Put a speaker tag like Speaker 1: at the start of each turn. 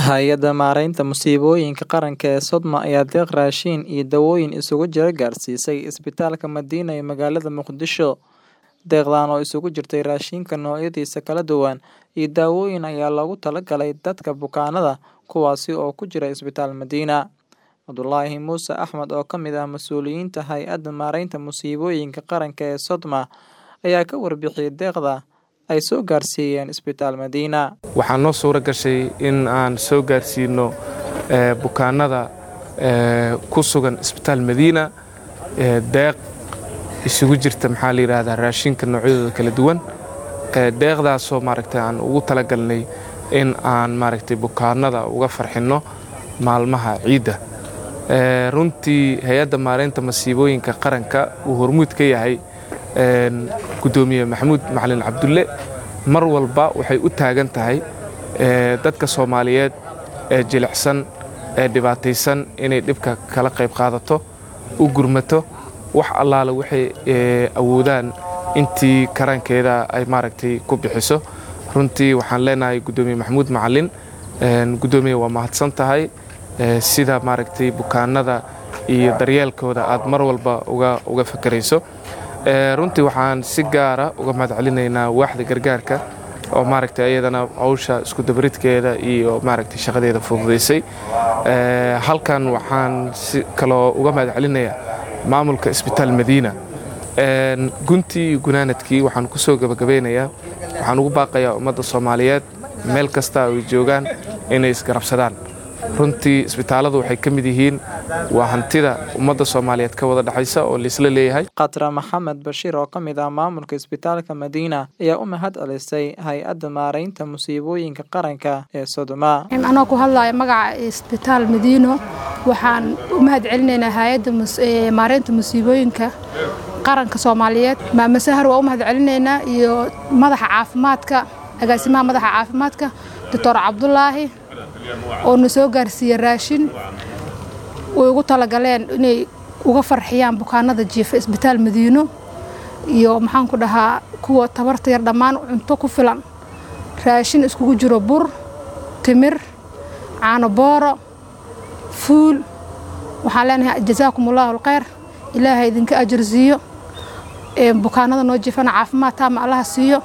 Speaker 1: Hay'adda Maareynta Musiibooyinka Qaranka ee Sodma ayaa deeq raashin iyo dawooyin isugu jira gaarsiisay isbitaalka Madiina ee magaalada Muqdisho. Deeqdan oo isugu jirtay raashinka noocyadiisa kala duwan iyo daawooyin ayaa loogu talagalay dadka bukaanada kuwaasi oo ku jira isbitaal Madiina. Cabdulaahi Muuse Axmed oo ka mid ah mas'uuliyiinta Hay'adda Maareynta Musiibooyinka Qaranka ee Sodma ayaa ka warbixiyay deeqda ay soo gaarsiiyeen isbitaal Madiina.
Speaker 2: waxaa noo suura gashay in aan soo gaarsiino bukaanada ku sugan isbitaal madiina deeq isugu jirta maxaa la yidhaahdaa raashinka noocyadooda kala duwan deeqdaasoo maaragtay aan ugu talagalnay in aan maaragtay bukaanada uga farxinno maalmaha ciidda runtii hay-adda maareynta masiibooyinka qaranka uu hormuud ka yahay gudoomiye maxamuud macalin cabdulle mar walba waxay u taagan tahay dadka soomaaliyeed ee jilicsan ee dhibaataysan inay dhibka kala qayb qaadato u gurmato wax allaale waxay awoodaan intii karaankeeda ay maaragtay ku bixiso runtii waxaan leenahay gudoomiye maxamuud macalin gudoomiye waa mahadsan tahay sida maaragtay bukaanada iyo daryeelkooda aad mar walba uga fakarayso runtii waxaan si gaara uga mahad celinaynaa waaxda gargaarka oo maaragtay ayadana hawsha iskudabaridkeeda iyo maaragtay shaqadeeda fududaysay halkan waxaan si kaloo uga mahad celinayaa maamulka isbitaal madiina guntii iyo gunaanadkii waxaan ku soo gabagabeynayaa waxaan ugu baaqayaa ummadda soomaaliyeed meel kasta ay joogaan inay isgarabsadaan runtii isbitaalladu waxay ka mid yihiin waa hantida ummadda soomaaliyeed ka wada dhexaysa oo laisla leeyahay
Speaker 1: khatra maxamed bashiir oo ka mid ah maamulka isbitaalka madiina ayaa u mahad celisay hay-adda maareynta musiibooyinka qaranka ee sodoma
Speaker 3: anoo ku hadlaya magaca isbitaal madiino waxaan u mahad celinaynaa hay-adda maareynta musiibooyinka qaranka soomaaliyeed maame sahar waa u mahad celinaynaa iyo madaxa caafimaadka agaasimaha madaxa caafimaadka doctor cabdulaahi oo na soo gaarsiiye raashin way ugu talagaleen inay uga farxiyaan bukaanada jiifa isbitaal madiino iyo maxaan ku dhahaa kuwa tabarta yar dhammaan cunto ku filan raashin iskugu jiro bur timir caano booro fuul waxaan leenahay jasaakum allahu alkhayr ilaahay idinka ajarsiiyo bukaanada noo jiifana caafimaad taama allaha siiyo